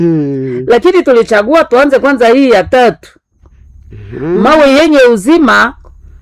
Mm. lakini tulichagua tuanze kwanza hii ya tatu mawe yenye uzima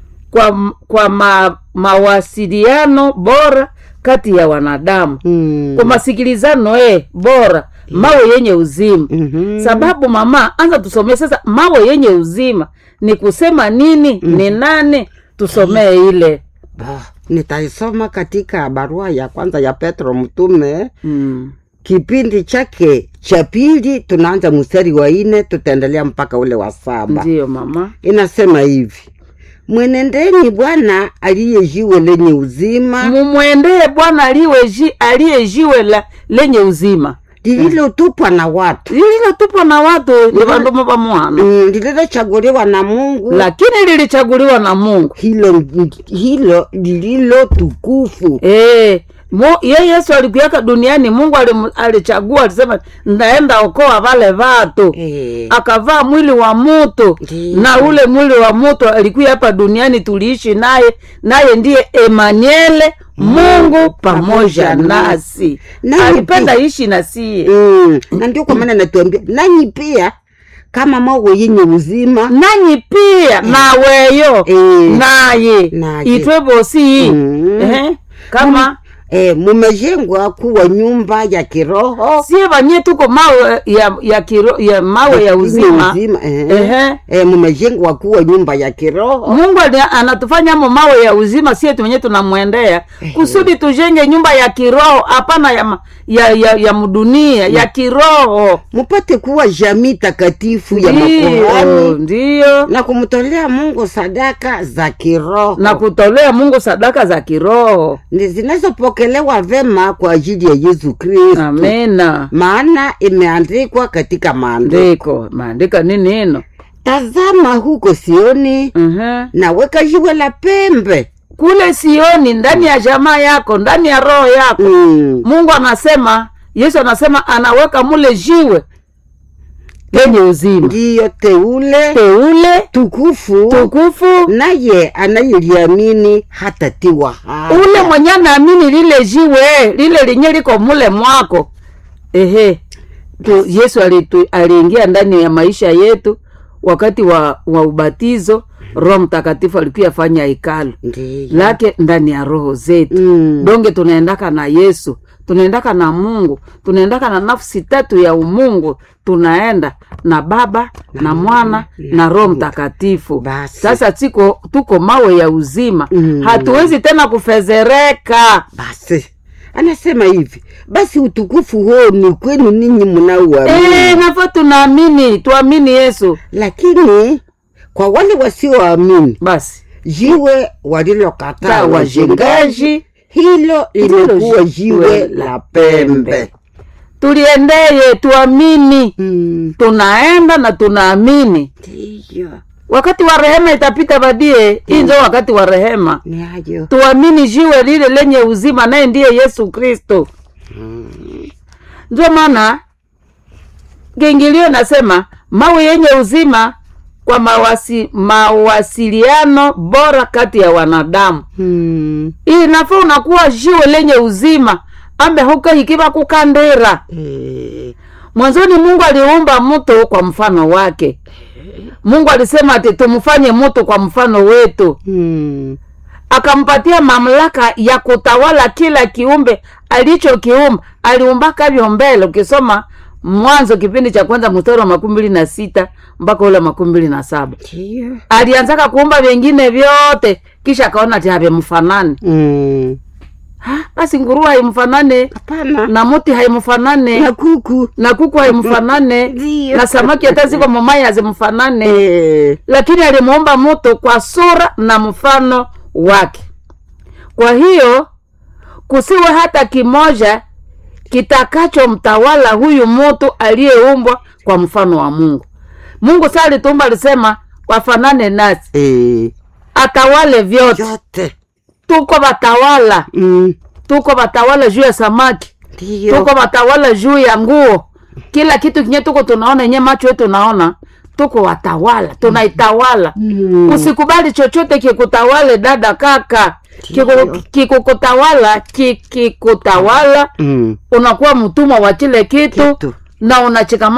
kwa, kwa ma, mawasiliano bora kati ya wanadamu Mm. kwa masikilizano eh, bora mawe yenye uzima Mhm. sababu mama anza tusomee sasa mawe yenye uzima ni kusema nini ni nani tusomee ile Bah, nitaisoma katika barua ya kwanza ya Petro mtume mm. kipindi chake cha pili, tunaanza mstari wa nne tutaendelea mpaka ule wa saba. ndiyo mama Inasema hivi: mwenendeni Bwana aliye jiwe lenye uzima mumwendee bwana aliye ji- aliye jiwe la lenye uzima lililotupwa na watu lililotupwa na watu ni vandumo va mwana mm, lililochaguliwa na Mungu lakini lilichaguliwa na mungu hilo hilo lililo tukufu Eh, mo, ye yesu alikuyaka duniani mungu alim- alichagua alisema ndaenda okoa vale vatu eh, akavaa mwili wa mutu Ndiyo. na ule mwili wa mutu alikuya hapa duniani tuliishi naye naye ndiye emaniele mungu pamoja pamoja nasi Naye alipenda pia- ishi nasie mm, na ndio kwa maana natuambia nanyi pia kama mawe yenye uzima nanyi pia naweyo Eh. naye Naye. itwe bosi Mm. Ehe, kama eh, mumejengwa kuwa nyumba ya kiroho sie vanye tuko mawe ya ya, kiro, ya mawe ya yenye uzima uzima eh. Ehe. Eh, mumejengwa kuwa nyumba ya kiroho mungu ali- anatufanya mo mawe ya uzima sie tuwenye tunamwendea kusudi tujenge nyumba ya kiroho hapana ya, ma- ya, ya, ya mdunia ya kiroho mupate kuwa jamii takatifu ya ndiyo makuhani ndiyo na kumtolea Mungu sadaka za kiroho na kutolea mungu sadaka za kiroho Ni zinazopokelewa vema kwa ajili ya Yesu Kristo, amena maana imeandikwa katika maandiko, ndiko maandika nini hino tazama huko Sioni, Mhm. naweka jiwe la pembe kule sioni ndani ya jamaa yako ndani ya roho yako mm. mungu anasema yesu anasema anaweka mule jiwe lenye uzima ndiyo teule teule tukufu, tukufu naye anayeliamini hatatiwa haya. ule mwenye anaamini lile jiwe lile lenye liko mule mwako ehe tu, yesu alitu- aliingia ndani ya maisha yetu wakati wa, wa ubatizo roho mtakatifu alikuya fanya hekalu Ndiyo. lake ndani ya roho zetu Mm. donge tunaendaka na yesu tunaendaka na mungu tunaendaka na nafsi tatu ya umungu tunaenda na baba na mwana na roho mtakatifu Basi. sasa tiko tuko mawe ya uzima Mm. hatuwezi tena kufezereka Basi anasema hivi, basi utukufu huo ni kwenu ninyi mnaoamini e, nafo tunaamini tuamini yesu lakini kwa wale wasioamini basi jiwe walilokataa Ta wajengaji wajengaji hilo limekuwa jiwe la pembe tuliendeye tuamini Mm, tunaenda na tunaamini ndiyo wakati wa rehema itapita badie hii ndio wakati wa rehema ni hayo tuamini jiwe lile lenye uzima naye ndiye yesu kristo ndio maana gengilio nasema mawe yenye uzima kwa mawasi, mawasiliano bora kati ya wanadamu Mm, inafaa unakuwa jiwe lenye uzima ambe huko hikiva kukandira eh, mwanzoni mungu aliumba mtu kwa mfano wake mungu alisema ati tumfanye mtu kwa mfano wetu mm, akampatia mamlaka ya kutawala kila kiumbe alichokiumba aliumbaka vyo mbele ukisoma mwanzo kipindi cha kwanza mstari wa makumi mbili na sita mpaka ule makumi mbili na saba ndiyo alianzaka kuumba vingine vyote kisha akaona ati havimfanane Mm, Ha, basi nguruwe haimfanane hapana na muti haimfanane na kuku na kuku haimfanane Ndiyo. na samaki hata ziko momai hazimfanane Eh, lakini alimuumba mtu kwa sura na mfano wake kwa hiyo kusiwe hata kimoja kitakachomtawala huyu mtu aliyeumbwa kwa mfano wa mungu mungu saa alituumba alisema wafanane nasi eh, atawale vyote yote tuko watawala Mm, tuko watawala juu ya samaki ndiyo tuko watawala juu ya nguo kila kitu kinye tuko tunaona nye macho yetu naona tuko watawala tunaitawala Mm. usikubali chochote kikutawale dada kaka Kiku- kikukutawala kikikutawala Mm, unakuwa mtumwa wa kile kitu Kitu. na unacheka